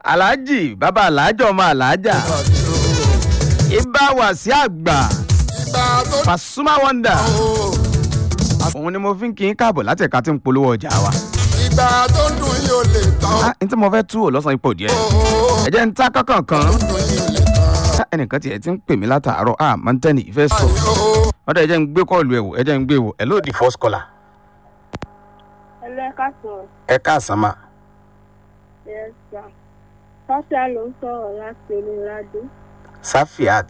aláàjì bàbá aláàjọ ọmọ aláàjà ibà wà sí àgbà ìgbà tó Pasuma Wonder o òun ni mo fi ń kí n káàbọ̀ láti ẹ̀ka tí ń polówó ọjà wa. ìgbà tó ń dùn yìí ò lè tán Ah, n tí mo fẹ́ tú ò lọ́sàn-án ipò díẹ̀ o ẹ jẹ́ ń ta kankan kan dùn yìí ò lè tán Ká ẹnìkan tiẹ̀ ti ń pè mí látàárọ̀ à máa ń tẹ́ ní ìfẹ́ sọ o ọ̀dọ̀ ẹ jẹ́ ń gbé kọ́ọ̀lù ẹ̀ wò ẹ jẹ́ ń gbé wò ẹ lóòdì first caller. ẹlẹ́kàsán ẹ káàsán mà yẹ́sà fásíà ló ń sọ̀rọ̀ láti olùládé Safiat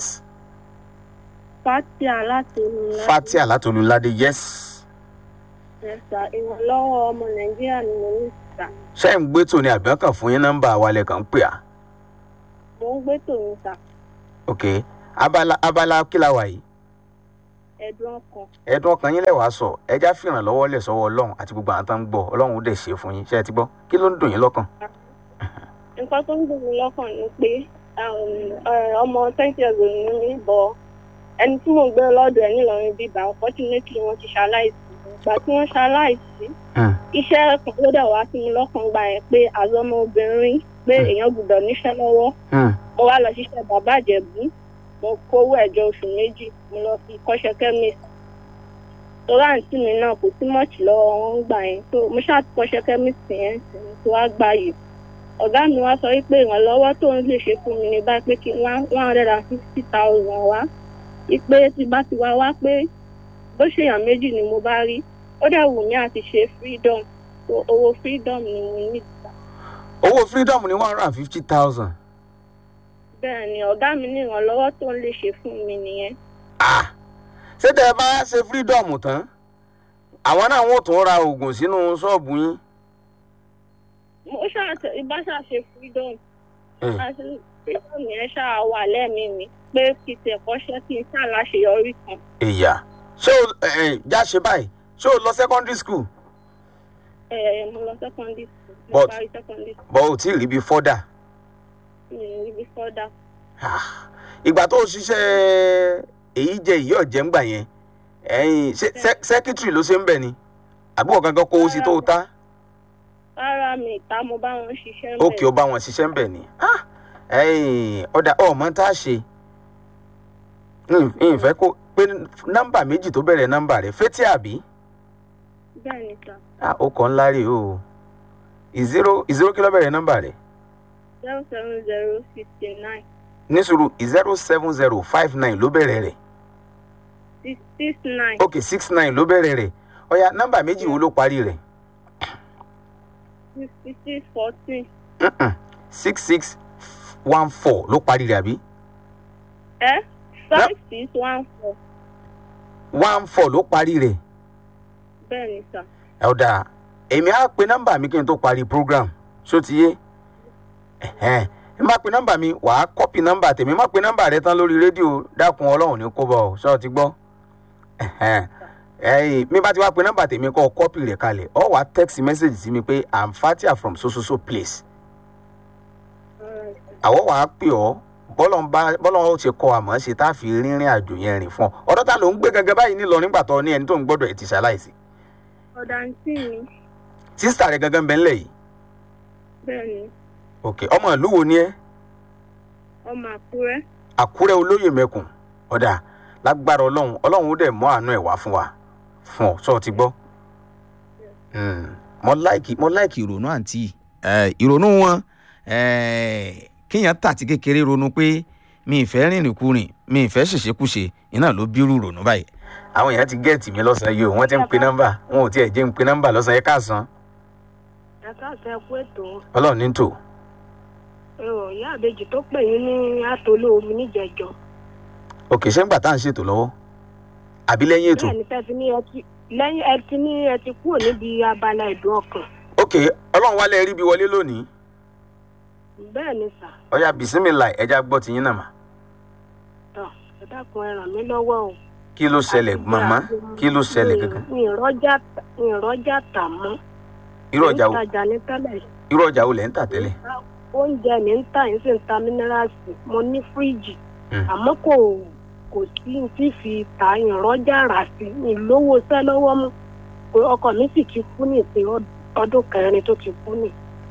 fásíà láti olùládé Fatia látolúládé yes yẹ́sà ìrànlọ́wọ́ ọmọ nàìjíríà ni mo ní ìta ṣé ń gbé tòní àbí kan fún yín nọ́mbà wa lẹ́ẹ̀kan pè á mo ń gbé tòun ta ok abala abala kí la wà yìí ẹ̀dùn ọkàn ẹ̀dùn ọkàn yín lẹ́wàá sọ ẹja fìrànlọ́wọ́ lẹ̀ sọ́wọ́ ọlọ́run àti gbogbo àwọn tó ń gbọ́ ọlọ́run ó dẹ̀ ṣe fún yín ṣé ẹ ti gbọ́ kí ló ń dùn yín lọ́kàn. nǹkan tó ń dùn mí lọ́kàn ni pé um, eh, ọmọ twenty years old ni mí bọ̀ ẹni tí mò ń gbé lọ́dọ̀ ẹ̀ nílọrin bíbá unfortunately wọ́n ti ṣaláìsí ìgbà tí wọ́n ṣaláìsí Hmm. iṣẹ́ kan ló dẹ̀ wá sí mi lọ́kàn gbà yẹn pé àzọmọ obìnrin pé Hmm. èèyàn gbọ́dọ̀ níṣẹ́ lọ́wọ́ Hmm. mo wá lọ ṣiṣẹ́ bàbá àjẹ̀bú mo kówó ẹ̀jọ oṣù méjì mo lọ fi kọ́ṣẹ́ chemist torí àǹtí mi náà kò sí mọ́ọ̀tì lọ́wọ́ wọn ń gbà yẹn tó mo ṣáà ti kọ́ṣẹ́ chemist yẹn sì ni tó wá gbà yìí ọ̀gá mi wá sọ wípé ìrànlọ́wọ́ tó ń lè ṣe fún mi ní báyìí pé kí one one hundred and fifty thousand wá wípé tí bá ti wá wá pé bó ṣèyàn méjì ni mo bá rí ó dẹ̀ wù mí àti ṣe freedom so owó freedom ni mo ní ìgbà owó freedom ní one hundred and fifty thousand. bẹ́ẹ̀ ni ọ̀gá mi ní ìrànlọ́wọ́ tó ń lè ṣe fún mi nìyẹn ah ṣé tẹ ẹ bá ṣe freedom tán àwọn náà wọn ò tún ra oògùn sínú ṣọ́ọ̀bù yín. mo ṣàṣe ibà ṣàṣe freedom Eh. àṣe freedom yẹn ṣáà wà lẹ́mìí mi pé kí n tẹ̀kọ́ṣẹ́ kí n ṣàláṣeyọrí kan ìyá ṣé o ẹ ẹ já ṣe báyìí ṣé o lọ secondary school ẹ ẹ mo lọ secondary school mo But- parí secondary school bọ́ ò tí ì rí bí fọ́dà. mi ò rí bí fọ́dà Ah, ìgbà tó o ṣiṣẹ́ èyí jẹ ìyí ọ̀jẹ̀ ń gbà yẹn ẹ̀yìn ṣé sẹ́- secretary ló ṣe ń bẹ̀ ni àbúrò gangan kó o sí tó o ta rárá mi ìta mo bá wọn ṣiṣẹ́ ń ó kì í ó bá wọn ṣiṣẹ́ ń bẹ̀ ni Ah, ẹ̀yìn ọ̀dà ọ̀mọ tá a ṣe ìfẹ́ kó pé nọ́mbà méjì tó bẹ̀rẹ̀ nọ́mbà rẹ̀ fétí àbí bẹ́ẹ̀ ni sà Ah, ó kàn ńlá rè o ìzírò ìzírò kí ló bẹ̀rẹ̀ nọ́mbà rẹ̀ zero seven zero fifty nine ní sùúrù zero seven zero five nine ló bẹ̀rẹ̀ rẹ̀ six six nine ok six nine ló bẹ̀rẹ̀ rẹ̀ ọ̀ya nọ́mbà méjì wo ló parí rẹ̀ sixty six fourteen six six one four ló parí rẹ̀ àbí ẹ five six one four one four ló parí rẹ̀ bẹ́ẹ̀ ni sà ẹ ó dáa èmi á pe nọ́mbà mi kí n tó parí program ṣó ti yé ẹ̀hẹ́n ẹ má pe nọ́mbà mi wàá kọ́pì nọ́mbà tèmi má pe nọ́mbà rẹ tán lórí rédíò dákun ọlọ́run ní kó bọ̀ ọ́ ṣọ́ ti gbọ́ ẹ̀hẹ́n ẹ̀yìn mi bá ti wá pe nọ́mbà tèmi kọ́ kọ́pì rẹ̀ kalẹ̀ ọ wàá text message sí mi pé i'm fatia from so so so place àwọ̀ wàá pè ọ́ bọ́lọ̀ ń bá bọ́lọ̀ ó ṣe kọ́ àmọ́ ṣe tá a fi rìnrìn àjò yẹn rìn fún ọ ọ̀dọ́ ta ló ń gbé gẹ́gẹ́ báyìí nílọ nígbà tó ní ẹni tó ń gbọ́dọ̀ ẹ̀ ti ṣaláìsí ọ̀dà ń tì mí sísítà rẹ̀ gangan bẹ́ẹ̀ ńlẹ̀ yìí bẹ́ẹ̀ ni ok ọmọ ìlú wo ni ẹ ọmọ àkúrẹ́ àkúrẹ́ olóyè mẹ́kùn ọ̀dà lágbára ọlọ́run ọlọ́run ó dẹ̀ mọ́ àánú ẹ̀ wá fún wa fún ọ sọ ti gbọ́. mo láìkì mo láìkì ìrònú àǹtí ìrònú wọn kéèyàn tàti kékeré ronú pé mi ì fẹ́ rìnrìn kurìn mi ì fẹ́ ṣèṣekúṣe iná ló bírú ìrònú báyìí. àwọn èèyàn ti gẹ́ẹ̀tì mi lọ́sàn-án yìí o wọ́n ti ń pe nọ́mbà wọn ò tiẹ̀ jẹ́ ń pe nọ́mbà lọ́sàn-án yẹn káàsán ẹ̀ka àti ẹ̀kú ètò ọlọ́run ní tò ẹ̀rọ ìyá àbejì tó pè yín ní àtòló omi níjẹ̀jọ́ òkè ṣé ń gbà tá à ń ṣètò lọ́wọ́ àbí lẹ́yìn ètò bẹ́ẹ̀ ni fẹ́ ti ní ẹ ti lẹ́yìn ẹ ti ní ẹ ti kúrò níbi abala ìdùn ọkàn òkè ọlọ́run wálé rí bí wọlé lónìí bẹ́ẹ̀ ni sà ọ̀yà bìsímìlà ẹja gbọ́ tiyín náà mà tọ́ ẹ dákun ẹ ràn mí lọ́wọ́ o. kí ló ṣẹlẹ̀ màmá kí ló ṣẹlẹ̀ gangan mi ìrọ́jà mi ìrọ́jà tà mọ́ irú ọjà wo ìtajà ní tẹ́lẹ̀ irú ọjà wo lẹ̀ ń tà tẹ́lẹ̀ oúnjẹ ní ń tà yín sì ń ta mínírààsì mo ní fíríjì Mm. àmọ́ kò kò sí ní tí fi ta ìrọ́jà rà sí ìlówó sẹ́ lọ́wọ́ mú pé ọkọ mi sì ti kú ní ìpín ọdún kẹrin tó ti kú ní.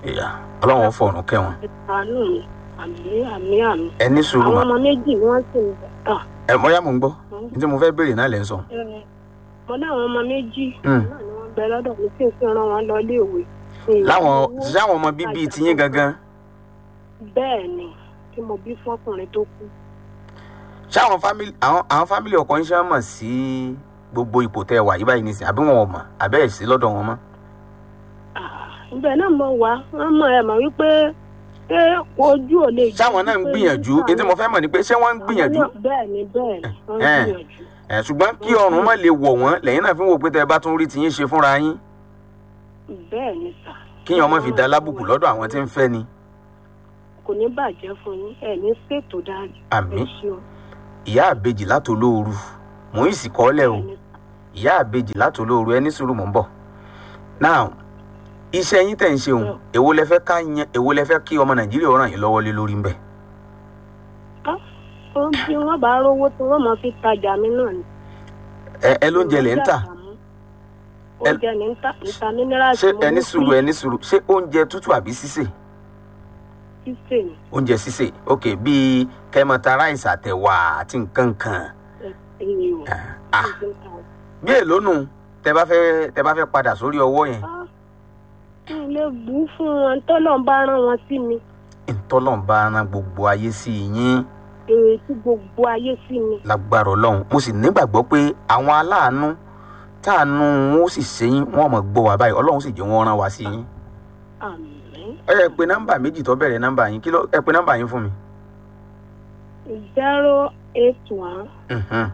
ìyá ọlọ́run fọ̀rùn kẹwọn ìtànú mi àmì àmì àmì. ẹ ní sùúrù àwọn mà ọmọ méjì ni wọ́n sì ń bọ̀. ẹ mọ́yá mò ń gbọ́ ní tí mo fẹ́ béèrè náà lẹ́ ń sọ. mo ní àwọn ọmọ méjì Mm. náà ni wọ́n bẹ lọ́dọ̀ mi tí n fi rán wọn lọ iléèwé. láwọn sáwọn ọmọ bíbí tiyín gangan bẹ́ẹ̀ ni tí mo bí fọkùnrin tó kú. sáwọn fámìlì àwọn àwọn fámìlì ọkọ yín ṣe mọ̀ sí gbogbo ipò tẹ́ ẹ wà yí báyìí nísìnyí àbí wọn ò mọ̀ àbẹ́ ẹ̀ sí lọ́dọ̀ wọn mọ́. ibẹ̀ náà mo wá wọ́n mọ̀ ẹ̀ mọ̀ wípé pé ojú ò lè. sáwọn náà ń gbìyànjú ní tí mo fẹ́ mọ̀ ni pé ṣé wọ́n ń gbìyànjú bẹ́ẹ̀ ni bẹ́ẹ̀ ni wọ́n ń Eh. gbìyànjú. ẹ̀ ṣùgbọ́n kí ọrùn má lè wọ̀ wọ́n lẹ́yìn náà fi ń wò pé tẹ́ ẹ bá tún rí tiyín ṣe fúnra yín bẹ́ẹ̀ ni sà. kíyàn ọmọ fi da lábùkù lọ́dọ̀ àwọn tí ń fẹ́ ni. kò ní bàjẹ́ fún yín ẹ̀ ní ṣètò dáadé. Àmín. ẹ ṣeun. ìyá àbejì látòlóoru mò ń sì kọ́lẹ̀ o Bẹ́ẹ̀ ni. ìyá àbejì látòlóoru ẹni sùúrù mò ń bọ̀. now iṣẹ́ yín tẹ̀ ń ṣe òun èwo lẹ fẹ́ ká yan èwo lẹ fẹ́ kí ọmọ nàìjíríà ó ràn yín lọ́wọ́ lé lórí ń bẹ̀. Ah, ó bí wọ́n bá rówó tí wọ́n máa fi tajà mí náà ni. ẹ ẹ lóúnjẹ lẹ ń tà oúnjẹ ní ń tà níta mínírààtì ṣé ẹni sùúrù ẹni sùúrù ṣé oúnjẹ tútù àbí sísè sísè ni oúnjẹ sísè ok bíi kẹmọta ráìsì àtẹwà àti nǹkan kan èyí o. ah bí èló nù tẹ bá fẹ́ tẹ bá fẹ́ padà sórí ọwọ́ yẹn kí n lè bù ú fún wọn tọ́lọ̀ ń bá rán wọn sí mi ntọ́lọ́n bá rán gbogbo ayé sí yín èrè tí gbogbo ayé sí mi. lágbára ọlọ́run mo sì nígbàgbọ́ pé àwọn aláàánú táànú wọn ó sì ṣe yín wọn mọ̀ gbọ́ wá báyìí ọlọ́run sì jẹ́ wọn rán wá sí yín. àmín. ẹ yẹ pé nọ́mbà méjì tó bẹ̀rẹ̀ nọ́mbà yín kí ló ẹ pé nọ́mbà yín fún mi. zero eight one Mhm.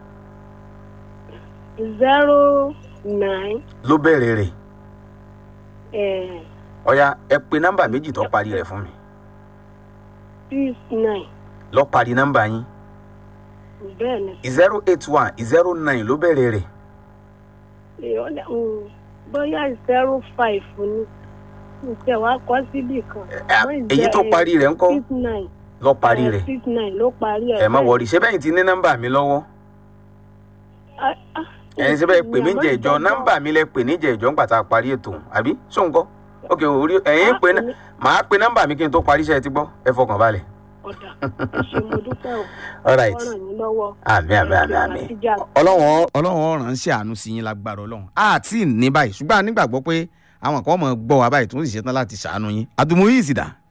zero nine ló bẹ̀rẹ̀ rẹ̀ eh, ọ̀ya ẹ pé nọ́mbà méjì tó parí rẹ̀ fún mi six nine lọ parí nọ́mbà yín bẹ́ẹ̀ ni. zero eight one zero nine ló bẹ̀rẹ̀ rẹ̀ Èèyàn lè- mm, bóyá zero five ni ǹjẹ́ wàá kọ́ síbì kan. Ẹ, Àmọ́ èyí tó ìjẹ́- parí rẹ̀ ńkọ́ six nine lọ parí eh, rẹ̀ six nine ló parí ẹ̀. ẹ má bẹ́ẹ̀. wọrí ṣé bẹ́yìn ti ní nọ́mbà mi lọ́wọ́ Ah, ah, ẹ̀yin ṣe bẹ́ẹ̀ pè mí àmọ́ jẹ́ ìjọ ìjọba- nọ́mbà mi lẹ pè ní jẹ́ ìjọ ńgbà tá a parí ètò àbí sóńkọ́ ok orí ẹ̀yin pè ná màá pe nọ́mbà mi kí n tó parí iṣẹ́ ti gbọ́ ẹ fọkàn balẹ̀. ọ̀dà ẹ ṣé mo dúpẹ́ o. all right ọ̀ràn yín lọ́wọ́. àmì àmì àmì àmì. ọlọ́run ọlọ́run ọ̀ràn sí àánú sí yín lágbára ọlọ́run àti ní báyìí ṣùgbọ́n a nígbàgbọ́ pé àwọn kan mọ̀ gbọ́ wa báyìí tó ń sì ṣetán láti ṣàánú yín àdùnmọ̀ yìí sì dà.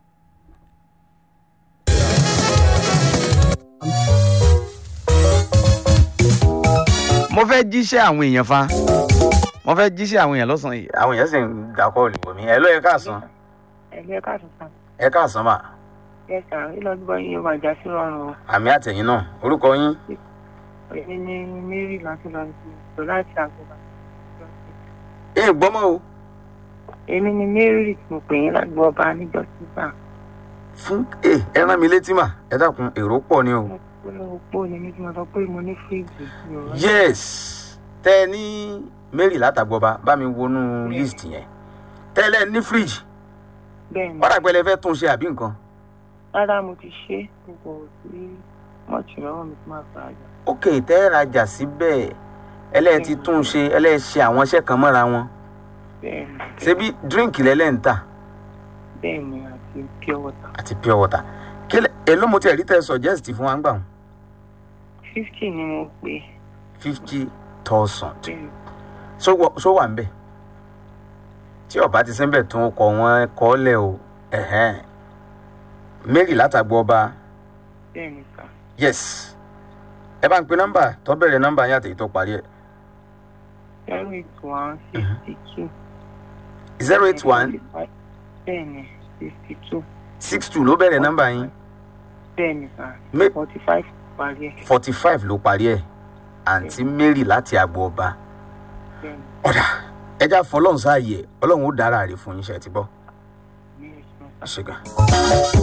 mo fẹ́ jíṣẹ́ àwọn èèyàn fa mo fẹ́ jíṣẹ́ àwọn èèyàn lọ́sàn-án yìí àwọn èèyàn sì ń dakọ́ òlùbọ̀ mi ẹ̀ ló ẹ káàsán ẹgbẹ́ káàtó sàn ẹ káàsán mà ẹ sàn ìlọgbọ yín yóò máa já sí rọrùn o àmì àtẹ̀yìn náà orúkọ yín èmi ní mary láti lọ sí ìtò láti àgbọ̀bà ẹ gbọ́mọ o èmi ní mary tí mo pè yín lágbọ̀ọ́bà níjọ sígbà fún ẹ ẹ rán mi létí mà ẹ dákun èrò pọ̀ ni o. mo pé opó ni mí tí mo sọ pé mo ní fíríjì mi ò rán yes tẹ ẹ ní mary látàgbọba bá mi wọnú list yẹn tẹ́lẹ̀ ní fridge bẹ́ẹ̀ ni wọ́n dàgbẹ́ lẹ fẹ́ tún ṣe àbí nǹkan rárá mo ti ṣe gbogbo sí mọ́ọ̀tì lọ́wọ́ mi tí máa fà á jà ok tẹ́ ẹ rajà síbẹ̀ ẹlẹ́ẹ̀ ti tún ṣe ẹlẹ́ẹ̀ ṣe àwọn iṣẹ́ kan mọ́ra wọn bẹ́ẹ̀ ni ṣebí drink lẹ́lẹ́ ń tà bẹ́ẹ̀ ni àti pure water àti pure water kí lẹ èló mo tẹ̀ rí tẹ́ ẹ suggest fún wa ń gbà wọn fifty ni mo pè fifty thousand bẹ́ẹ̀ ni ṣó wà ń bẹ̀ tí ọba ti sẹ́ńbẹ̀ tún kọ wọn kọ́ lẹ̀ o ẹ̀hẹ́n mary látàgbọba bẹ́ẹ̀ ni sà yes ẹ bá ń pe nọ́mbà tó bẹ̀rẹ̀ nọ́mbà yín àtẹ̀yí tó parí ẹ̀ zero eight one sixty two zero eight one bẹ́ẹ̀ ni sixty two six two ló bẹ̀rẹ̀ nọ́mbà yín bẹ́ẹ̀ ni sà Me- forty five parí ẹ̀ forty five ló parí ẹ̀ àǹtí mary láti àgbo ọba bẹ́ẹ̀ ni ọ̀dà ẹja fọlọ́run sáàyè ọlọ́run ó dára rè fún yín ṣe ti bọ́ ní ìṣúná. àṣegà.